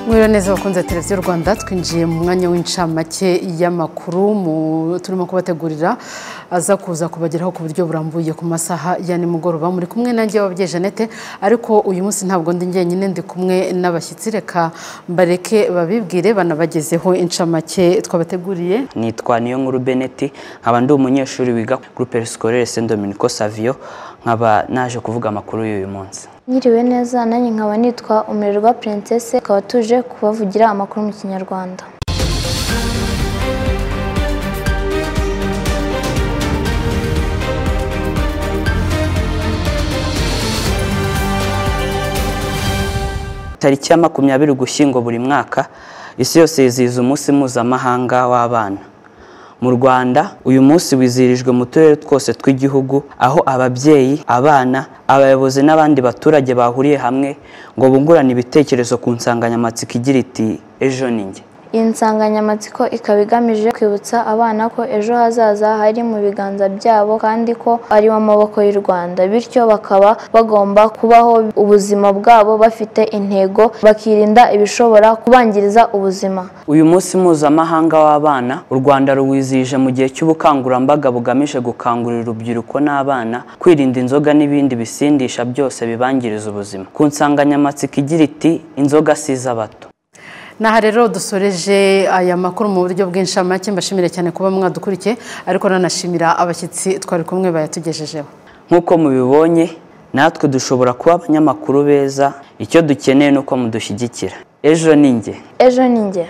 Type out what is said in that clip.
mwiriwe neza bakunze televiziyo rwanda twinjiye mu mwanya w'incamake y'amakuru turimo kubategurira aza kuza kubageraho ku buryo burambuye ku masaha ya nimugoroba muri kumwe nanjye wababyeyi jeannette ariko uyu munsi ntabwo ndi njyenyine ndi kumwe n'abashyitsi reka bareke babibwire banabagezeho incamake twabateguriye nitwa niyo nkuru beneti nkaba ndi umunyeshuri wiga groupe scolaire saint dominico savio nkaba naje kuvuga amakuru y'uyu munsi Nyiriwe neza nanjye nkaba nitwa umirerwa Princesse tukaba tuje kubavugira amakuru mu kinyarwanda tariki ya makumyabiri ugushyingo buri mwaka isi yose yizihiza umunsi mpuzamahanga w'abana mu rwanda uyu munsi wizihirijwe mu turere twose tw'igihugu aho ababyeyi abana abayobozi n'abandi baturage bahuriye hamwe ngo bungurane ibitekerezo ku nsanganyamatsiko igira iti ejo ni njye iyi nsanganyamatsiko ikaba igamije kwibutsa abana ko ejo hazaza hari mu biganza byabo kandi ko ari mu maboko y'u rwanda bityo bakaba bagomba kubaho ubuzima bwabo bafite intego bakirinda ibishobora kubangiriza ubuzima uyu munsi mpuzamahanga w'abana u rwanda ruwizihije mu gihe cy'ubukangurambaga bugamije gukangurira urubyiruko n'abana kwirinda inzoga n'ibindi bisindisha byose bibangiriza ubuzima ku nsanganyamatsiko igira iti inzoga si iz'abato N'aha rero dusoreje aya makuru mu buryo bw'inshamake mbashimire cyane kuba mwadukurikiye ariko nanashimira abashyitsi twari kumwe bayatugejejeho nk'uko mubibonye natwe dushobora kuba abanyamakuru beza icyo dukeneye ni uko mudushyigikira ejo ni njye ejo ni njye